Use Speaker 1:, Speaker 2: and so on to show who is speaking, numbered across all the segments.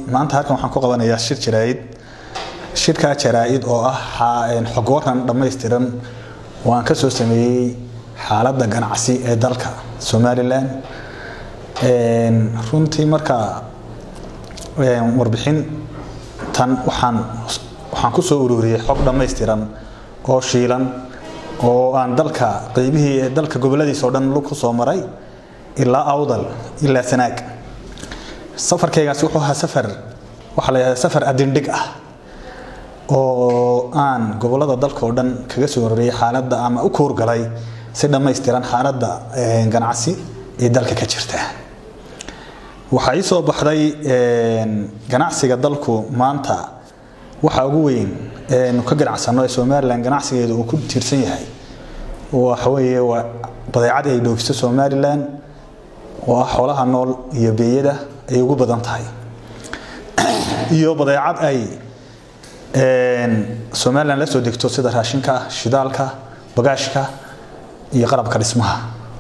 Speaker 1: maanta halkan waxaan ku qabanayaa shir jaraa'id shirkaa jaraa'id oo ah xog waran dhammaystiran oo aan ka soo sameeyey xaaladda ganacsi ee dalka somalilan runtii marka warbixin tan waxaan waxaan ku soo ururiyey xog dhammaystiran oo shiilan oo aan dalka qeybihii dalka goboladiisa oo dhan ku soo maray ilaa awdal ilaa sanaag safarkaygaasi wuxuu ahaa safar waxaa la yidhahdaa safar adindhig ah oo aan gobolada dalka oo dhan kaga soo horreeyay xaaladda ama u koorgalay si dhammaystiran xaaladda ganacsi ee dalka ka jirta waxaa ii soo baxday ganacsiga dalku maanta waxa ugu weyn eenu ka ganacsano ee somalilan ganacsigeedu uu ku tiirsan yahay waxa weeye waa badeecad ay dhoofiso somalilan oo ah xoolaha nool iyo beeyada ay ugu badan tahay iyo badeecad ay somalilan la soo degto sida raashinka shidaalka bagaashka iyo qalabka dhismaha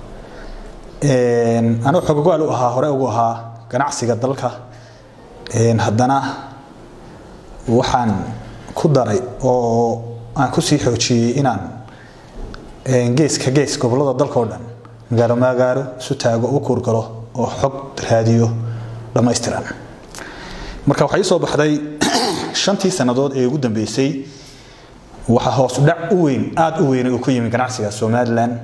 Speaker 1: anuu xogogaal u ahaa hore ugu ahaa ganacsiga dalka haddana waxaan ku daray oo aan kusii xoojiyey inaan geeska gees gobolada dalka oo dhan magaalo magaalo isu taago u kuurgalo oo xog raadiyo dhammaystiran marka waxaa ii soo baxday shantii sannadood ee ugu dambeysay waxaa hoos udhac u weyn aada u weyn uu ku yimi ganacsiga somalilan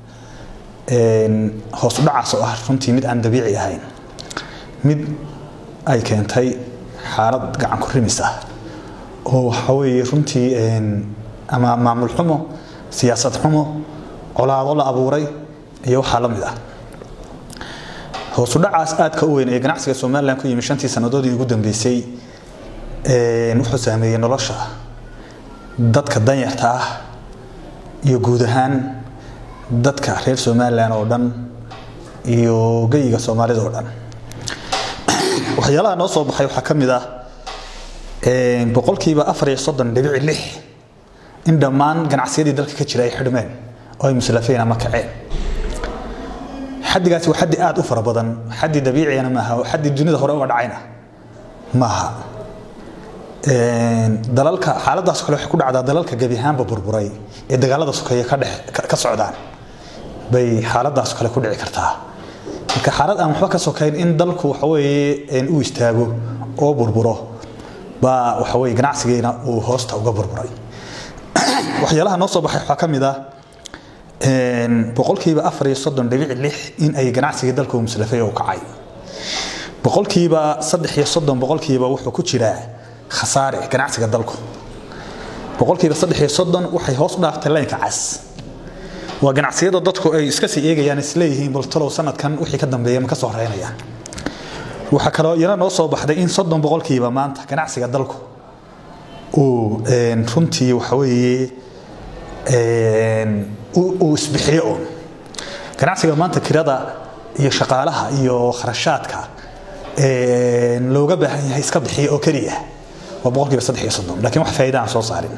Speaker 1: hoos udhacaas oo ah runtii mid aan dabiici ahayn mid ay keentay xaalad gacan ku rimis ah oo waxa weeye runtii ama maamul xumo siyaasad xumo colaado la abuuray iyo waxaa la mid ah hoosudhacaas aadka u weyn ee ganacsiga somalilan ku yimi shantii sannadoodii ugu dambeysay wuxuu saameeyey nolosha dadka danyarta ah iyo guud ahaan dadka reer somalilan oo dhan iyo geyiga soomaalida oo dhan waxyaalaha noo soo baxay waxaa ka mid ah boqolkiiba afar iyo soddon dhibici lix in dhammaan ganacsiyadii dalka ka jira ay xidhmeen oo ay muslafeen ama kaceen xaddigaasi waa xaddi aada u fara badan xaddi dabiiciyana maaha xaddi dunida hore uga dhacayna maaha dalalka xaaladaas kale waxay ku dhacdaa dalalka gebi ahaanba burburay ee dagaalada sokeeye ka dhex ka socdaan bay xaaladaas kale ku dhici kartaa marka xaalad aan waxba ka sokayn in dalku waxa weeye u istaago oo burburo baa waxa weeye ganacsigeena uu hoosta uga burburay waxyaalaha noo soo baxay waxaa ka mid ah boqolkiiba afar iyo soddon dhibici lix in ay ganacsigii dalku muslafay oo kacay boqolkiiba saddex iyo soddon boqolkiiba wuxuu ku jiraa khasaare ganacsiga dalku boqolkiiba saddex iyo soddon waxay hoos u dhaaftay laynka cas waa ganacsiyada dadku ay iska sii eegayaan isleeyihiin baltalow sanadkan wixii ka dambeeya ma ka soo horeynaya waxaa kaloo iyana noo soo baxday in soddon boqolkiiba maanta ganacsiga dalku uu runtii waxa weeye uu isbixiyo uun ganacsiga maanta kirada iyo shaqaalaha iyo kharashaadka looga baahan yahay iska bixiyo oo keliya waa boqolkiiba saddex iyo soddon lakiin wax faa'iida aan soo saarin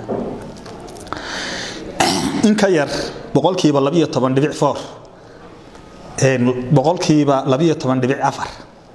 Speaker 1: in ka yar boqolkiiba labiyo toban dhibic four boqolkiiba labiyo toban dhibic afar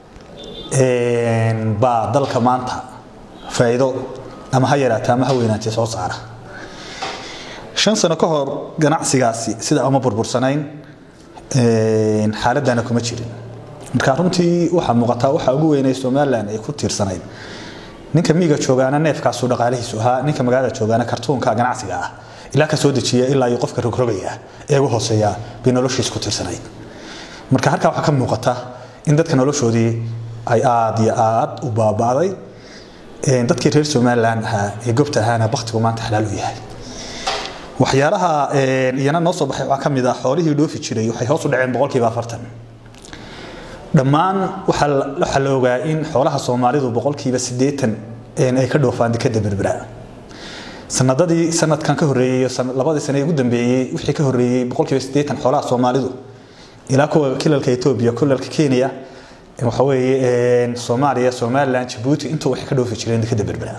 Speaker 1: baa dalka maanta faa'iido ama ha yaraatee ama ha weynaatee soo saara shan sano ka hor ganacsigaasi sida uma burbursanayn xaaladana kuma jirin marka runtii waxaa muuqataa waxa ugu weynay somalilan ay ku tiirsanayd ninka miiga joogaana neefkaasuu dhaqaalihiisu ahaa ninka magaalada joogaana kartuunka ganacsiga ah ilaa ka soo dejiya ilaa iyo qofka rogrogaya ee ugu hooseeya bay noloshiis ku tiirsanayd marka halkaa waxaa ka muuqata in dadka noloshoodii ay aada iyo aada u baaba'day dadkii reer somalilan ahaa ee gobta ahaana baktigu maanta xalaal u yahay waxyaalaha iyana noo soo baxay waxaa ka mid ah xoolihii dhoofi jiray waxay hoos u dhaceen boqolkiiba afartan dhammaan waxaa la ogaa in xoolaha soomaalidu boqolkiiba siddeetan ay ka dhoofaan dekada berbera sanadadii sanadkan ka horreeyey labadii sane ugu dambeeyey wixii ka horreeyey boqolkiiba siddeetan xoolaha soomaalidu ilaa kuwa kilalka etoobiya kilalka kenya waxa weeye soomaaliya somaliland jabuuti intuu waxay ka dhoofi jireen dekada berbera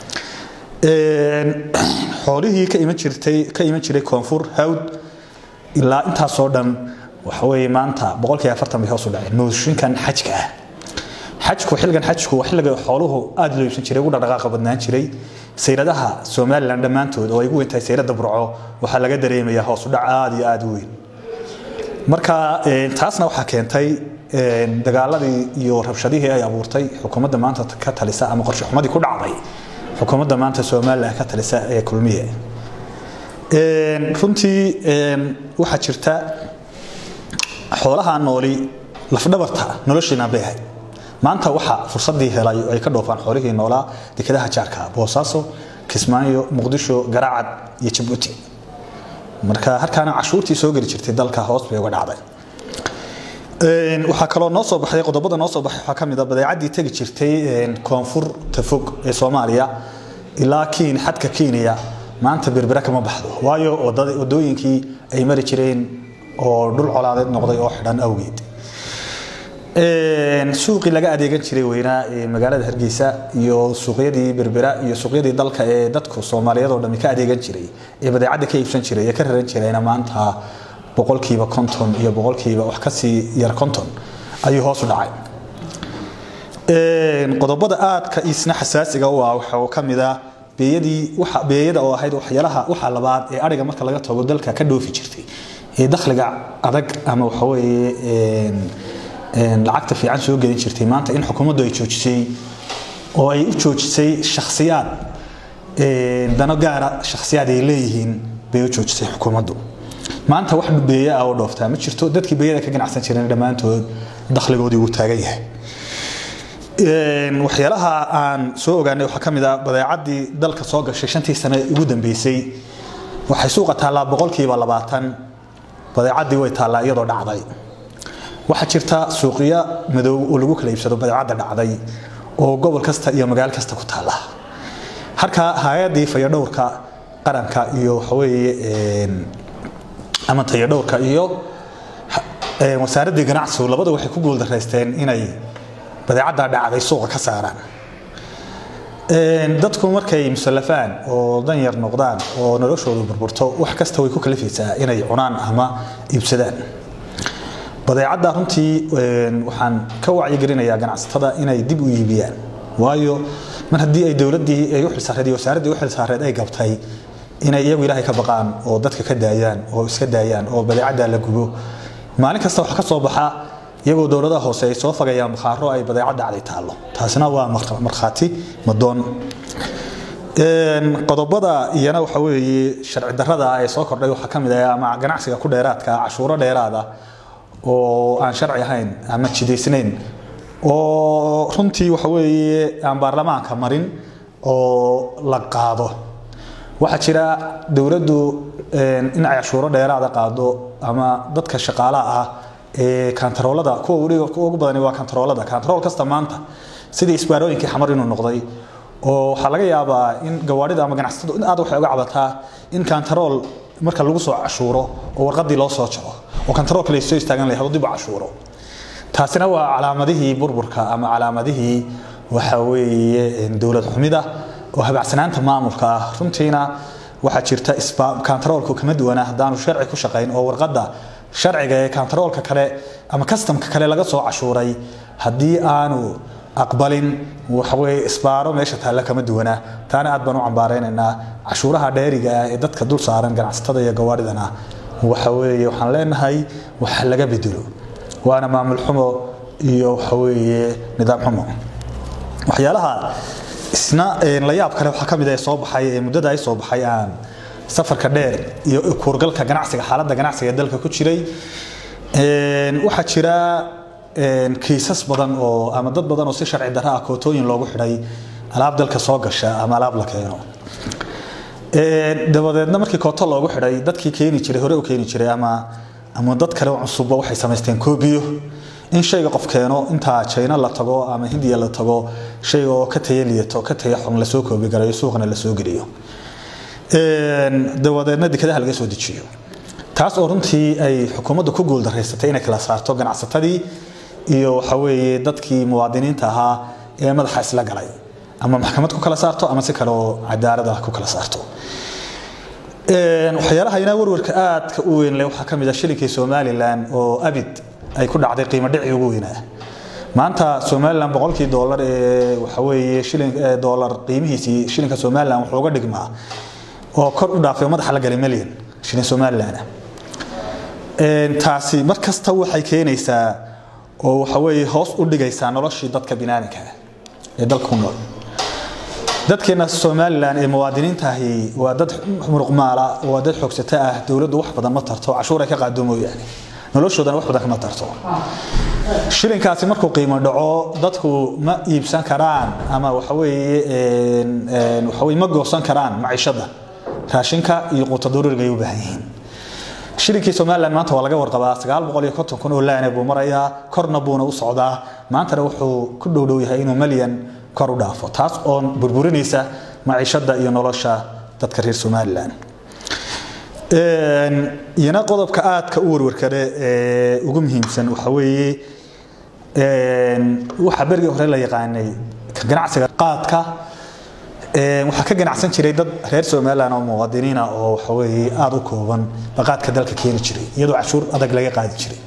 Speaker 1: xoolihii ka iman jirtay ka iman jiray koonfur hawd ilaa intaasoo dhan waxa weeye maanta boqolkiiba afartan bay hoos u dhaceen mooshinkan xajka ah xajku xilligan xajku waa xilliga xooluhu aada loo iibsan jiray ugu dhaqdhaqaaqa badnaan jiray sayradaha somalilan dhammaantood oo ay ugu weyntahay sayrada burco waxaa laga dareemayaa hoos u dhac aada iyo aada u weyn marka taasna waxaa keentay dagaaladii iyo rabshadihii ay abuurtay xukuumadda maanta ka talisa ama qorshe xumadii ku dhacday xukuumadda maanta somalilan ka talisa ee kulmiye runtii waxaa jirta xoolaha nooli lafdhabarta noloshiina bay ahayd maanta waxaa fursadii helay oo ay ka dhoofaan xoolihii noolaa dekedaha jaarka boosaaso kismaayo muqdisho garaacad iyo jabuuti marka halkaana cashuurtii soo geli jirtay dalka hoos bay uga dhacday waxaa kaloo noo soo baxday qodobada noo soo baxay waxaa ka mid a badeecadii tegi jirtay koonfurta fog ee soomaaliya ilaa kiin xadka kenya maanta berbera kama baxdo waayo wadooyinkii ay mari jireen oo dhul colaadeed noqday oo xidhan awgeed suuqii laga adeegan jiray weynaa ee magaalada hargeysa iyo suuqyadii berbera iyo suuqyadii dalka ee dadku soomaaliyeed oo dhami ka adeegan jiray ee badeecadda ka iibsan jiray ee ka raran jirayna maanta boqolkiiba konton iyo boqolkiiba wax kasii yar konton ayuu hoos u dhacay qodobada aadka isna xasaasiga u ah waxaa ka mid ah beeyadii waxa beeyada oo ahayd waxyaalaha waxa labaad ee ariga marka laga tago dalka ka dhoofi jirtay ee dakhliga adag ama waxa weeye lacagta fiican soo gelin jirtay maanta in xukuumaddu ay joojisay oo ay u joojisay shakhsiyaad dano gaara shakhsiyaad ay leeyihiin bay u joojisay xukuumaddu maanta wax beeya ah oo dhooftaa ma jirto dadkii beeyada ka ganacsan jireen dhammaantood dakhligoodii wuu taagan yahay waxyaalaha aan soo ogaanay waxaa ka mid ah badeecadii dalka soo gashay shantii sane ugu dambeysay waxay suuqa taallaa boqolkiiba labaatan badeecadii way taallaa iyadoo dhacday waxaa jirta suuqyo madow oo lagu kala iibsado badeecadda dhacday oo gobol kasta iyo magaalo kasta ku taalla halka hay-adii fayadhowrka qaranka iyo waxaweeye ama tayadhowrka iyo wasaaraddii ganacsigu labada waxay ku guuldaraysteen inay badeecaddaa dhacday suuqa ka saaraan dadku markay musallafaan oo danyar noqdaan oo noloshoodu burburto wax kasta way ku kalifaysaa inay cunaan ama iibsadaan badeecadda runtii waxaan ka wacyigelinayaa ganacsatada inay dib u iibiyaan waayo mar haddii ay dowladdii ay u xilsaareed iyo wasaaraddii u xilsaareed ay gabtay inay iyagu ilaahay ka baqaan oo dadka ka daayaan oo iska daayaan oo badeecaddaa la gubo maalin kasta wax ka soo baxa iyagoo dowladaha hoose ay soo fagayaan bakhaaro ay badeecad dhacday taallo taasina waa markhaati madoon qodobada iyana waxa weeye sharci darrada ee soo kordhay waxaa ka mid ah ama ganacsiga ku dheeraadka cashuuro dheeraada oo aan sharci ahayn ama jidaysnayn oo runtii waxa weeye aan baarlamaanka marin oo la qaado waxaa jira dowladdu in ay cashuuro dheeraada qaado ama dadka shaqaalaha ah ee kantaroolada kuwa weliba kuwa ugu badani waa kantaroolada kantarool kasta maanta sidii isbaarooyinkii xamar inuu noqday oo waxaa laga yaabaa in gawaarida ama ganacsatadu in aad waxay uga cabataa in kantarool marka lagu soo cashuuro oo warqadii loo soo jaro oo kantaroolka la soo istaagan lahayd dib u cashuuro taasina waa calaamadihii burburka ama calaamadihii waxa weeye dowlad xumida oo habacsanaanta maamulka ah runtiina waxaa jirta kantaroolku kama duwana haddaanu sharci ku shaqayn oo warqadda sharciga ee kantaroolka kale ama kastamka kale laga soo cashuuray haddii aanu aqbalin waxaweye isbaaro meesha taalla kama duwana taana aad baan u cambaaraynaynaa cashuuraha dheeriga ah ee dadka dul saaran ganacsatada iyo gawaaridana waxa weeye waxaan leenahay waxa laga bedelo waana maamul xumo iyo waxa weeye nidaam xumo waxyaalaha isna la yaab kale waxaa ka mid ah soo baxay ee muddada ay soo baxay aan safarka dheer iyo kuurgalka ganacsiga xaaladda ganacsiga ee dalka ku jiray waxaa jira kiisas badan oo ama dad badan oo si sharci darro ah kootooyin loogu xidhay alaab dalka soo gasha ama alaab la keeno dabadeedna markii kooto loogu xidhay dadkii keeni jiray hore u keeni jiray ama ama dad kale cusubba waxay samaysteen koobiyo in shayga qof keeno intaa china la tago ama hindiya la tago shayga oo ka taya liyato ka taya xun lasoo koobi garayo suuqana lasoo geliyo dabadeedna dekedaha laga soo dejiyo taas oo runtii ay xukuumaddu ku guuldaraysatay inay kala saarto ganacsatadii iyo waxa weeye dadkii muwaadiniinta ahaa ee madaxa isla galay ama maxkamad ku kala saarto ama si kale oo cadaalad ah ku kala saarto waxyaalaha inaa warwarka aadka u weyn leh waxaa ka mid ah shilinkii somalilan oo abid ay ku dhacday qiimo dhicii ugu weynaa maanta somalilan boqolkii doolar ee waxa weeye shilin doolar qiimihiisii shilinka somalilan wuxuu uga dhigmaa oo kor u dhaafay madaxa la galay milyan shilin somalilan taasi mar kasta waxay keenaysaa oo waxa weeye hoos u dhigaysaa noloshii dadka binaadinka ah ee dalka ku nool dadkeena somalilan ee muwaadiniintaahi waa dad muruqmaala waa dad xoogsato ah dowladdu wax badan ma tarto cashuur ay ka qaado mooyaane noloshoodana wax badan kama tarto shilinkaasi markuu qiimo dhaco dadku ma iibsan karaan ama waxaweeye waxaweye ma goosan karaan maciishada raashinka iyo quuta daruuriga ay u baahan yihiin shilinkii somalilan maanta waa laga warqabaa sagaal boqol iyo konton kun oo laane buu marayaa korna buuna u socdaa maantana wuxuu ku dhowdhow yahay inuu malyan kor u dhaafo taas oo burburinaysa maciishada iyo nolosha dadka reer somalilan iyana qodobka aadka u warwarkale ee ugu muhiimsan waxa weeye waxaa berigii hore la yaqaanay ganacsiga qaadka waxaa ka ganacsan jiray dad reer somalilan oo muwaadiniina oo waxa weeye aada u kooban baqaadka dalka keeni jiray iyadoo cashuur adag laga qaadi jiray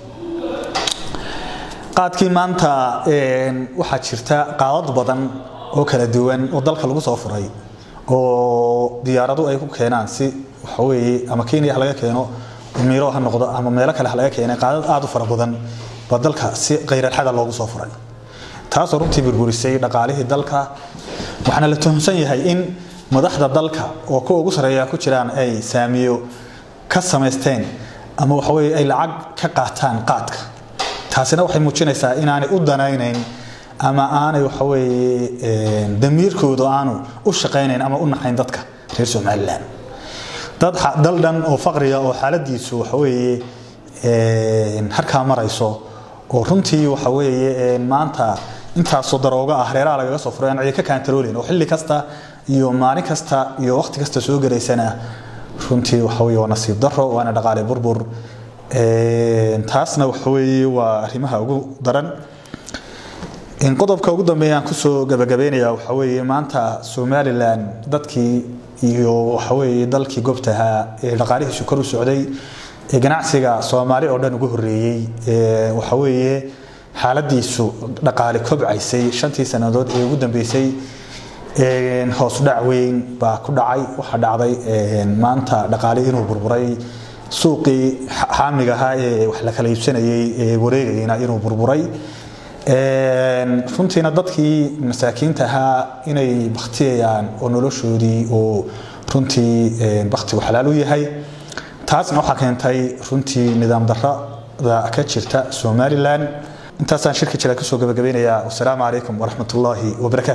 Speaker 1: qaadkii maanta waxaa jirta qaadad badan oo kala duwan oo dalka lagu soo furay oo diyaaradu ay ku keenaan si waxaweye ama kenya ha laga keeno miiro ha noqdo ama meelo kale ha laga keenay qaadad aada u fara badan baa dalka si khayralxada loogu soo furay taasoo runtii burburisay dhaqaalihii dalka waxaana la tuhunsan yahay in madaxda dalka oo kuwa ugu sarreeya ku jiraan ay saamiyo ka samaysteen ama waxaweye ay lacag ka qaataan qaadka taasina waxay muujinaysaa inaanay u danaynayn ama aanay waxaweye damiirkoodu aanu u shaqaynayn ama u naxayn dadka reer somalilan dad dal dhan oo faqriga oo xaaladiisu waxaweye harkaa marayso oo runtii waxaweye maanta intaasoo darooga ah reeraha lagaga soo furay aan cidi ka kaantaroolin oo xilli kasta iyo maalin kasta iyo waqti kasta soo gelaysana runtii waxaweye waa nasiib daro waana dhaqaale burbur taasna waxaweye waa arrimaha ugu daran qodobka ugu dambeeya aan kusoo gabagabeynaya waxa weeye maanta somalilan dadkii iyo waxaweye dalkii goobtahaa ee dhaqaalihiisu kor u socday ee ganacsiga soomaali oo dhan ugu horeeyey waxaweye xaaladiisu dhaqaale kobcaysay shantii sannadood ee ugu dambeysay hoos dhac weyn baa ku dhacay waxaa dhacday maanta dhaqaale inuu burburay suuqii xaamiga ahaa ee wax la kala iibsanayay ee wareegayna inuu burburay runtiina dadkii masaakiinta ahaa inay baktiyayaan oo noloshoodii oo runtii baktigu xalaal u yahay taasna waxaa keentay runtii nidaam darada ka jirta somalilan intaasaan shirka jira kusoo gabagabaynayaa wasalaamu calaykum waraxmat ullaahi wabarakatu